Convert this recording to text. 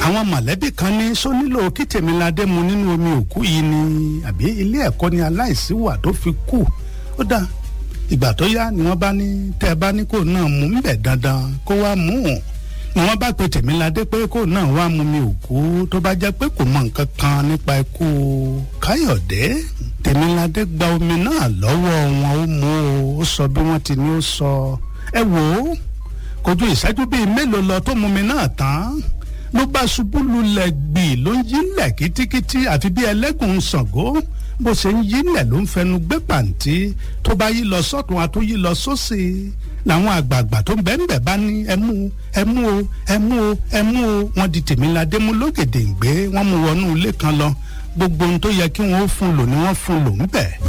àwọn mọ̀lẹ́bí kan ní sọ nílò kí tèmiládé mu nínú omi òkú yìí ni àbí ilé ẹ̀kọ́ ni aláìsí wà tó fi kú ó dá ìgbà tó yá ni wọ́n bá ní tẹ́ ẹ bá ní kó náà mú ń bẹ̀ dandan kó wá mú un ni wọ́n bá pe tèmiládé pé kó náà wá mu mi òkú tó bá jẹ́ pé kò mọ nǹkan kan nípa ikú káyọ̀dé tèmiládé gba omi náà lọ́wọ́ wọn ó mú o ó sọ bí wọ́n ti ní ó sọ ẹ wò ó kò ju ìṣẹ́jú bíi mélòó lọ tó mu mi náà tán ló bá ṣubú lulẹ̀ gbì ló ń yílẹ̀ kítíkítí àfi bí ẹlẹ́gùn ṣàngó bó ṣe ń yílẹ̀ ló ń fẹnu gbé pàǹtí tó bá yí lọ sọ́tún àtó yí lọ sósì làwọn àgbààgbà tó ń bẹ́ ń bẹ̀ bá ní ẹmú ẹmú o ẹmú o ẹmú o wọ́n di tèmíládé mú lógèdè ń gbé wọ́n mú wọnú ilé kan lọ gbogbo ohun tó yẹ kí wọ́n ó fún lò ní wọ́n fún lò ń bẹ̀.